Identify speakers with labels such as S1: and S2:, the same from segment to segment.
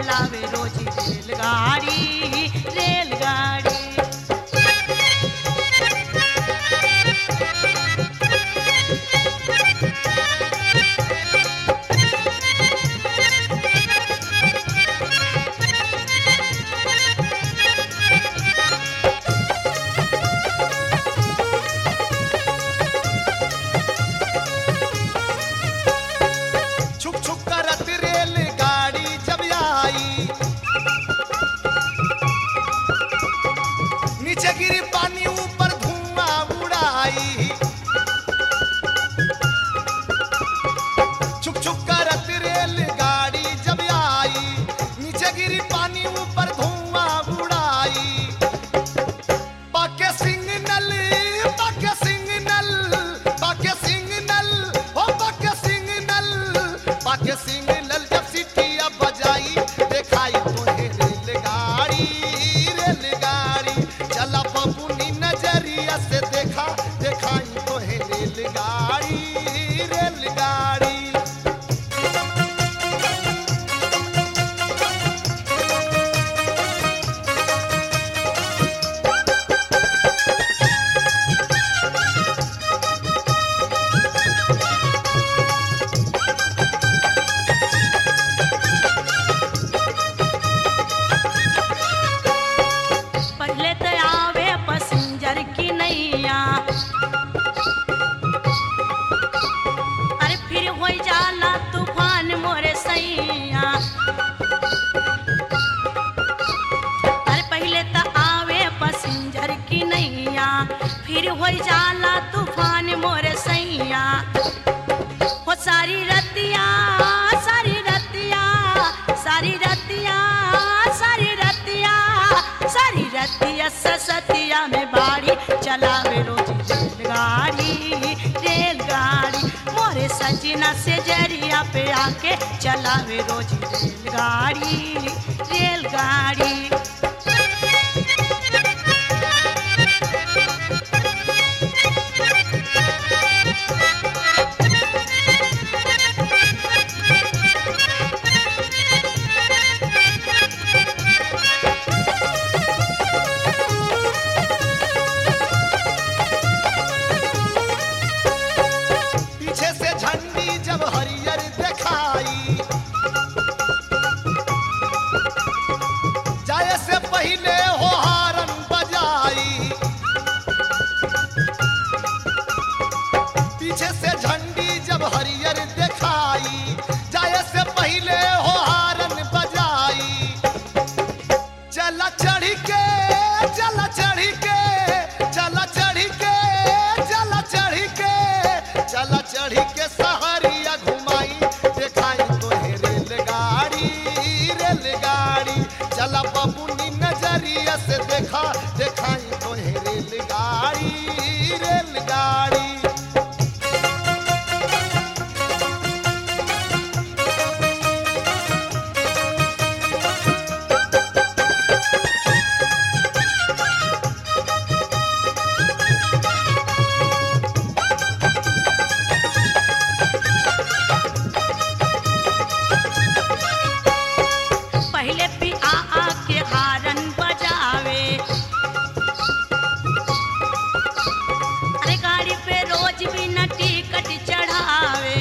S1: चलावे रोजी रेलगाड़ी रेलगाड़ी
S2: छुक छुक करत रेलगाड़ी जब आई नीचे गिरी पानी ऊपर धुआं उड़ाई छुक छुक करत रेलगाड़ी जब आई नीचे गिरी पानी ऊपर धुआं उड़ाई पाके सिग्नल पाके सिग्नल पाके सिग्नल ओ पाके सिग्नल पाके सिग्नल जब सिटिया बजाई देखाई तोहे रेलगाड़ी रेलगाड़ी चला बबुनी नजरिया से देखा देखाई तोहे रेलगाड़ी रेलगाड़ी
S1: पहले तो आवे पैसेंजर की नैया अरे फिर हो जाला तूफान मोरे सैया अरे पहले तो आवे पैसेंजर की नैया फिर हो जाला तूफान मोरे सैया हो सारी रतिया सारी रतिया सारी रतिया सारी रतिया सारी रतिया ससतिया में बाड़ी चलावे रोजी रेलगाड़ी रेलगाड़ी मोरे सजना से जरिया पे आके चलावे रोजी रेलगाड़ी रेलगाड़ी
S2: पीछे से झंडी जब हरियर दिखाई जाए से पहले हो हारन बजाई पीछे से झंडी जब हरियर दिखाई जाए से पहले हो हारन बजाई चला चढ़ी के चला चढ़ी के चला चढ़ी के चला चढ़ी के चला चढ़ी के सहरिया घुमाई देखाई तोहे रेलगाड़ी रेलगाड़ी चला बबुनी नजरिया से देखा देखाई तोहे रेलगाड़ी रेलगाड़ी
S1: पहले भी आ आ के हारन बजावे अरे गाड़ी पे रोज भी न टिकट चढ़ावे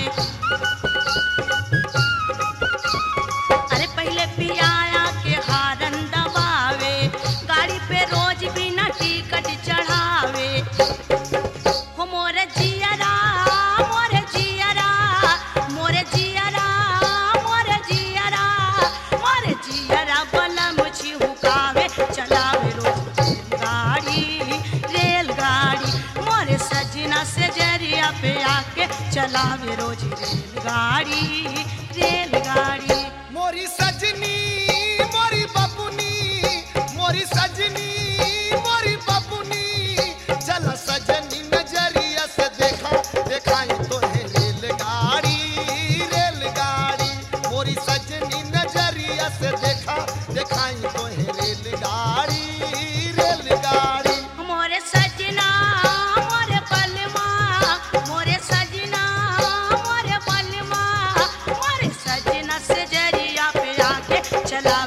S1: अरे पहले भी आया के हारन दबावे गाड़ी पे रोज भी न टिकट चढ़ावे हो मोरे जियरा मोरे जियरा मोरे जियरा मोरे जियरा मोरे जियरा बलम छिहुकावे चलावे रोज रेलगाड़ी रेलगाड़ी मोरे सजना से जरिया पे आके चलावे रोज रेलगाड़ी रेलगाड़ी
S2: मोरी सजनी मोरी बबुनी मोरी सजनी मोरी बबुनी चल सजनी नजरिया से देखा देखाई तो है रेलगाड़ी रेलगाड़ी मोरी सजनी नजरिया से देखा देखाई तो है रेलगाड़ी रेलगाड़ी
S1: मोरे सजना मोरे बलमा मोरे सजना मोरे बलमा मोरे सजना से जरिया पे आके चला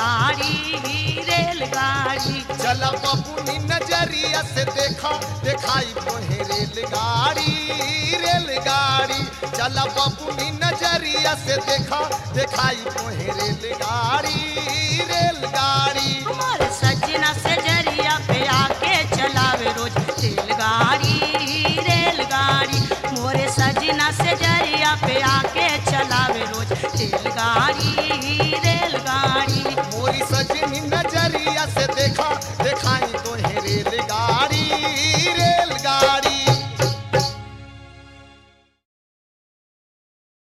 S1: रेलगाड़ी रेलगाड़ी
S2: चल बबुनी नजरिया से देखा दिखाई तोहे रेलगाड़ी रेलगाड़ी चल बबुनी नजरिया से देखा दिखाई तोहे रेलगाड़ी रेलगाड़ी
S1: हमारे